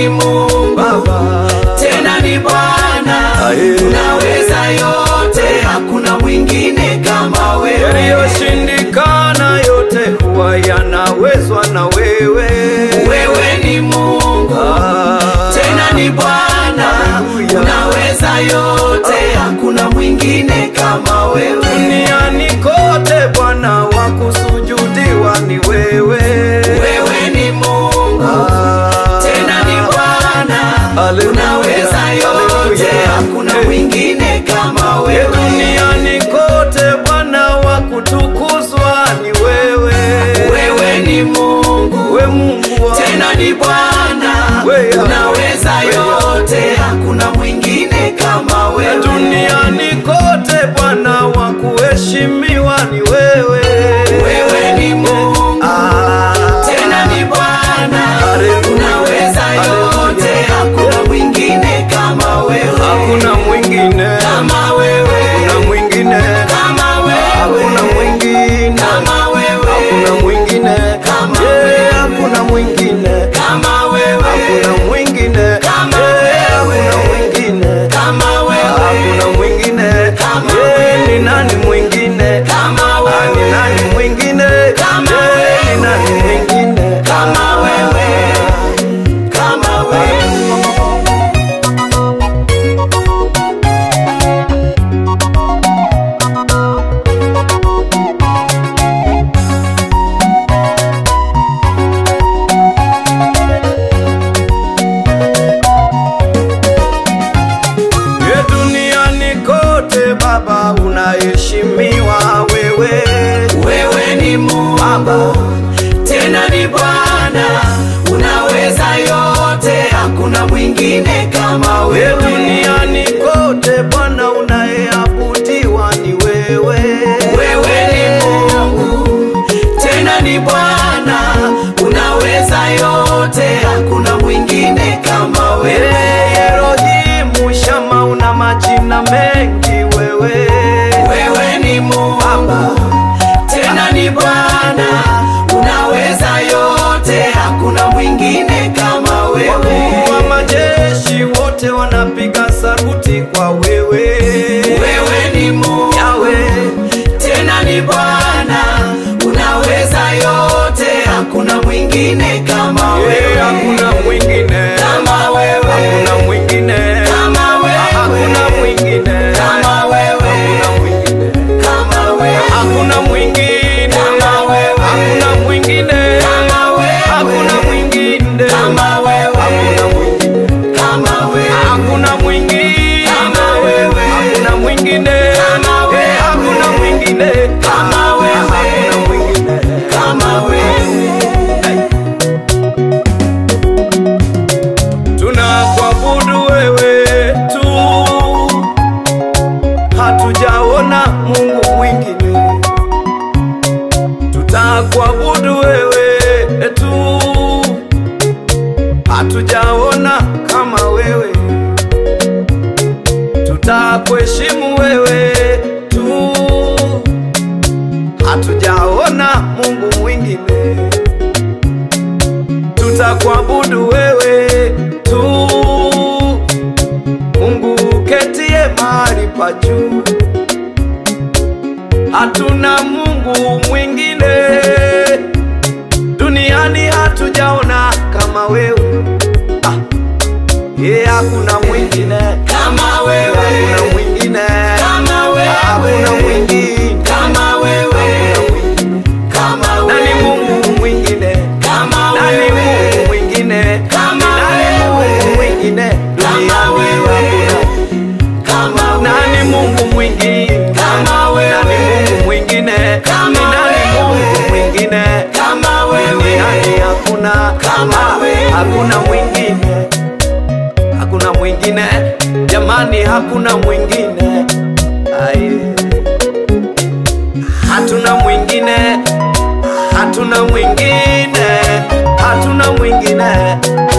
ni Mungu Baba. tena ni Bwana, Aye. unaweza yote, hakuna mwingine kama wewe. Yaliyoshindikana yote huwa yanawezwa na wewe. Wewe ni Mungu Ah. tena ni Bwana, Hallelujah. unaweza yote, hakuna mwingine kama wewe. Duniani kote Bwana wa kusujudiwa ni wewe. Wewe ni Mungu Ah. tena ni Bwana, Hallelujah. unaweza yote, Hallelujah. hakuna Eh. mwingine kama Ye wewe. duniani kote Bwana wa kutukuzwa ni wewe. Wewe ni Mungu We Mungu wa tena ni Bwana, Wewe. unaweza Wewe. yote, hakuna mwingine kama Na wewe. duniani kote Bwana wa kuheshimiwa ni wewe. Wewe ni Mungu Ah. tena ni Bwana, Hallelujah. unaweza yote, Hallelujah. hakuna mwingine kama wewe. Hakuna mwingine, kama wewe, hakuna mwingine, kama hakuna wewe, mwingine, kama wewe, hakuna mwingine, Kama Yeah, wewe. hakuna mwingine, kama wewe, hakuna mwingine, Kama Yeah, wewe. hakuna mwingine, kama wewe, hakuna mwingine, Kama Yeah, wewe. ni nani mwingine? kama Ah, ni wewe, nani mwingine? Kama Yeah, wewe. ni nani mwingine? Kama wewe. kama wewe. Ye duniani kote Baba unaheshimiwa wewe. Wewe ni Mungu tena ni Bwana, unaweza yote, hakuna mwingine kama Ye wewe. duniani kote Bwana unayeabudiwa ni wewe. Wewe ni Mungu tena ni Bwana, unaweza yote, hakuna mwingine kama Ye wewe. Elohimu Shama una majina mengi wewe. Wewe ni Mungu tena ni Bwana, unaweza yote, hakuna mwingine kama wewe. Wakuu wa majeshi wote wanapiga saruti kwa wewe. Wewe ni Mungu Yawe tena ni Bwana, unaweza yote, hakuna mwingine kama Ye wewe. hakuna mwingine Kama wewe. hakuna mwingine Kama wewe. hakuna mwingine Kama wewe. hakuna mwingine Kama wewe. hakuna mwingine Kama wewe. hakuna mwingine Kama wewe. hakuna mwingine Kama wewe. hakuna mwingine Kama wewe. hakuna mwingine Kama wewe. hakuna mwingine Kama wewe. Eh, hakuna mwingine Kama wewe. hakuna mwingine Kama wewe. tunakuabudu wewe tu, hatujaona Mungu mwingine. Tutakuabudu wewe tu, hatujaona kama wewe. Tutakuheshimu wewe tu, hatujaona Mungu mwingine tutakuabudu wewe tu, Mungu uketie mahali pa juu. Hatuna Mungu mwingine duniani, hatujaona kama wewe. Ah, ye hakuna mwingine, Kama wewe. hakuna mwingine, Kama wewe. hakuna mwingine, Kama wewe. Kama nani wewe. Mungu mwingine? Kama Nani wewe. Mungu mwingine? Kama Nani wewe. Mungu mwingine? Kama Duniani wewe. hakuna. Kama wewe. Nani Mungu mwingine? Kama wewe. Nani Mungu mwingine? Kama Ni nani wewe. Mungu mwingine? Kama wewe. Duniani hakuna. Kama Ah, wewe. Hakuna mwingine. Hakuna mwingine. Jamani hakuna mwingine. Aye. Hatuna mwingine. Hatuna mwingine. Hatuna mwingine.